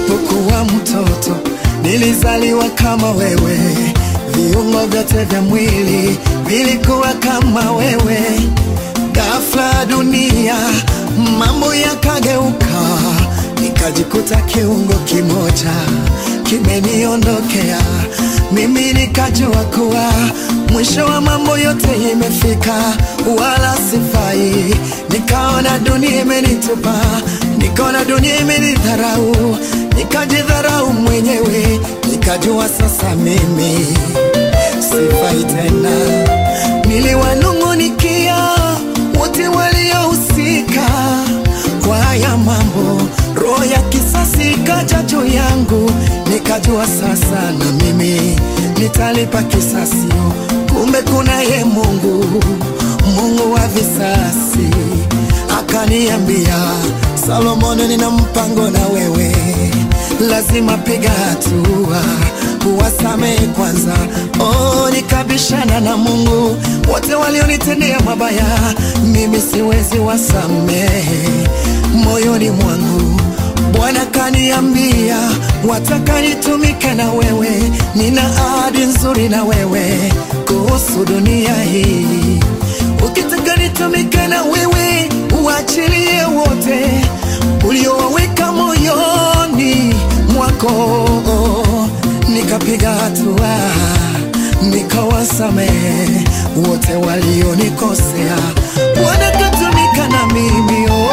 nilipokuwa mtoto nilizaliwa kama wewe, viungo vyote vya mwili vilikuwa kama wewe. Ghafla dunia mambo yakageuka, nikajikuta kiungo kimoja kimeniondokea. Mimi nikajua kuwa mwisho wa mambo yote imefika, wala sifai. Nikaona dunia imenitupa, nikaona dunia imenidharau, nikajidharau mwenyewe, nikajua sasa mimi sifai tena. Niliwanung'unikia wote waliohusika kwa haya mambo, roho ya kisasi ikaja juu yangu, nikajua sasa na mimi nitalipa kisasi. Kumbe kuna ye Mungu, Mungu wa visasi, akaniambia Solomoni, nina mpango na wewe, lazima piga hatua uwasamehe kwanza. Oh, nikabishana na Mungu, wote walionitendea mabaya mimi siwezi wasamehe. Moyoni mwangu Bwana kaniambia, wataka nitumike na wewe, nina ahadi nzuri na wewe kuhusu dunia hii. Ukitaka nitumike na wewe, uachilie wote uliowaweka moyoni mwako. Nikapiga hatua nikawasamehe wote walionikosea, Bwana katumika na mimi oh,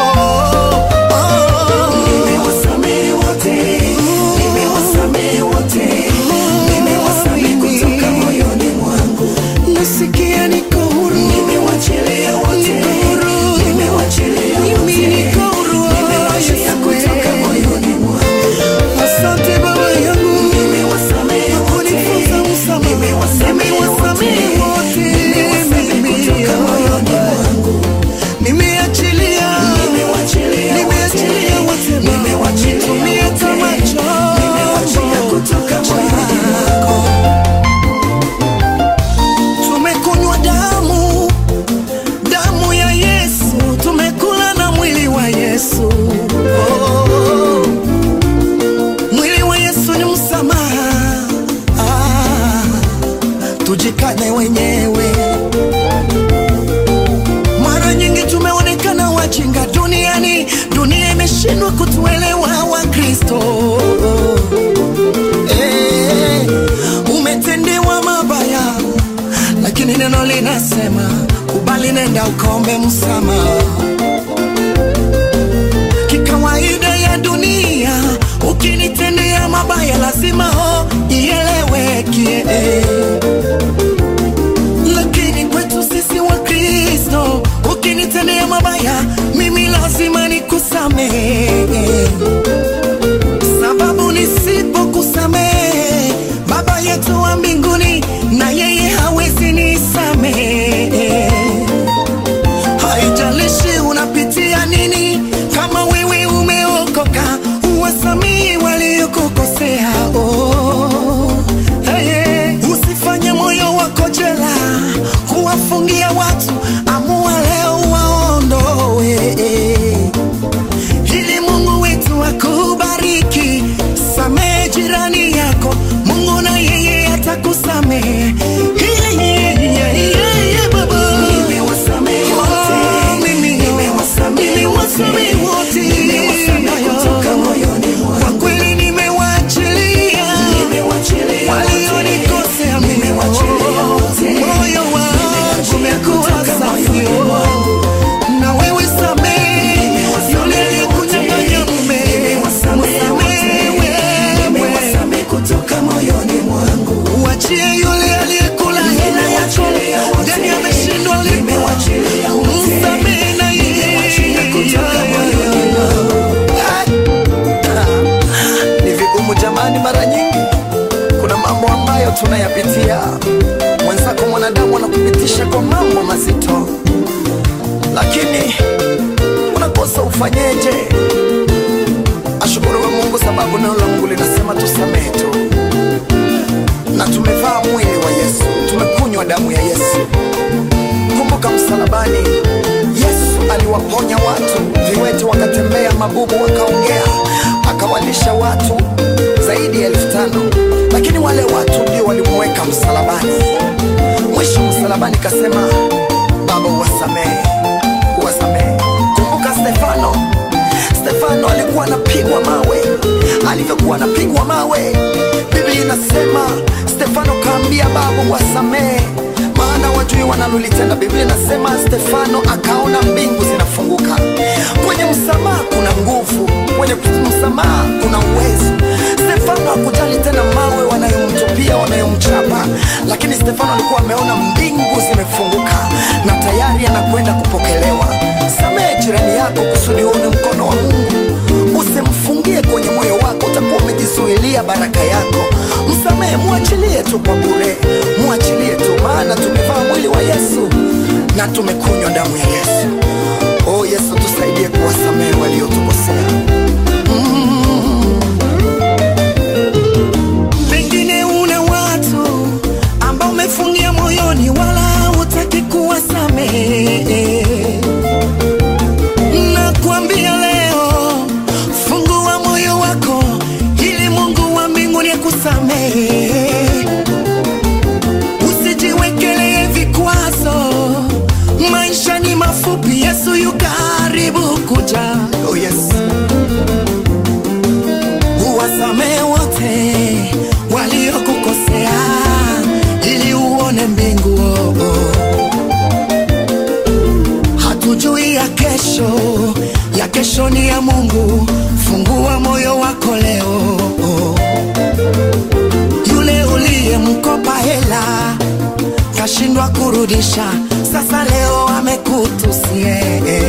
oh. Nimewasamehe wote, nimewasamehe wote, nimewasamehe kutoka moyoni mwangu. Nasikia niko huru, Nimewachilia wote, Niko huru. nimewachilia Mimi wote, niko huru, nimewachilia Yesu kutoka wewe. moyoni mwangu. asante Baba yangu Nimewasamehe wote, kunifunza msamaha. nimewasamehe Nimewasamehe wote, wote, nimewasamehe mimi. kutoka moyoni mwangu. Nimeachilia, Nimewachilia nimeachilia wote Baba. nimewachilia Nitumie wote, kama chombo nimewachilia kutoka moyoni mwako. Tumekunywa damu, damu ya Yesu, tumekula na mwili wa Yesu. Oh, mwili wa Yesu ni msamaha. Ah, tujikane wenyewe. Mara nyingi tumeonekana wajinga duniani, dunia imeshindwa kutuelewa Wakristo. Eh, umetendewa mabaya, lakini neno linasema kubali, nenda ukaombe msamaha. Kikawaida ya dunia, ukinitendea mabaya lazima ho ieleweke, lakini kwetu sisi wa Kristo, ukinitendea mabaya mimi lazima nikusamehe sababu nisipokusamehe Baba yetu wa mbinguni na yeye hawezi nisamehe. Haijalishi unapitia nini, kama wewe umeokoka, uwasamehe waliokukosea. Oh, hey, usifanye moyo wako jela kuwafungia watu, amua leo waondoe ili Mungu wetu akubariki. Samehe jirani yako, Mungu na yeye atakusamehe. Yeah, yeah, yeah, yeah, yeah, baba. Nimewasamehe Oh, wote, mimi, nimewasamehe nimewasamehe wote. nimewasamehe kutoka moyoni Kwa mwangu. kweli nimewaachilia Nimewachilia wote, walionikosea mimi. nimewachilia wote, Moyo wangu umekuwa kutoka safi, moyoni oh. mwangu. na wewe samehe yule aliyekunyang'anya mume. Nimewasamehe wote, Msamehe wewe. nimewasamehe kutoka moyoni mwangu. Uachie yule aliyekula hela yako Nimewachilia wote, ndani ameshindwa lipa. nimewachilia wote, Msamehe na yeye. nimewachilia kutoka moyoni mwangu. Ni vigumu jamani, mara nyingi kuna mambo ambayo tunayapitia. Mwenzako mwanadamu anakupitisha kwa mambo mazito, lakini unakosa ufanyeje? Ashukuriwe Mungu sababu neno la Mungu linasema tusamehe tu, na tumevaa mwili wa Yesu, tumekunywa damu ya Yesu. Kumbuka msalabani, Yesu aliwaponya watu, viwete wakatembea, mabubu wakaongea, akawalisha watu lakini wale watu ndio walimweka msalabani. Mwisho msalabani kasema, Baba uwasamehe, uwasamehe. Kumbuka Stefano, Stefano alikuwa anapigwa mawe. Alivyokuwa anapigwa mawe, Biblia inasema Stefano kaambia Baba uwasamehe, maana wajui wanalolitenda. Biblia inasema Stefano akaona mbingu zinafunguka. Kwenye msamaha kuna nguvu, kwenye msamaha kuna uwezo. Stefano hakujali tena mawe wanayomtupia, wanayomchapa, lakini Stefano alikuwa ameona mbingu zimefunguka na tayari anakwenda kupokelewa. Samehe jirani yako kusudi uone mkono wa Mungu. Usimfungie kwenye moyo wako, utakuwa umejizuilia baraka yako. Msamehe, mwachilie tu kwa bure, mwachilie tu, maana tumevaa mwili wa Yesu na tumekunywa damu ya Yesu. Oh Yesu, tusaidie kuwasamehe waliotukosea. Pengine una watu ambao umefungia moyoni, wala hutaki kuwasamehe. Nakuambia leo, fungua moyo wako ili Mungu wa mbinguni akusamehe. Usijiwekelee vikwazo, maisha ni mafupi, Yesu yu karibu kuja. Oh yes. Uwasamehe wote waliokukosea ili uone mbingu. oh, oh. Hatujui ya kesho, ya kesho ni ya Mungu. Fungua moyo wako leo. oh. Yule uliyemkopa hela kashindwa kurudisha, sasa leo amekutusie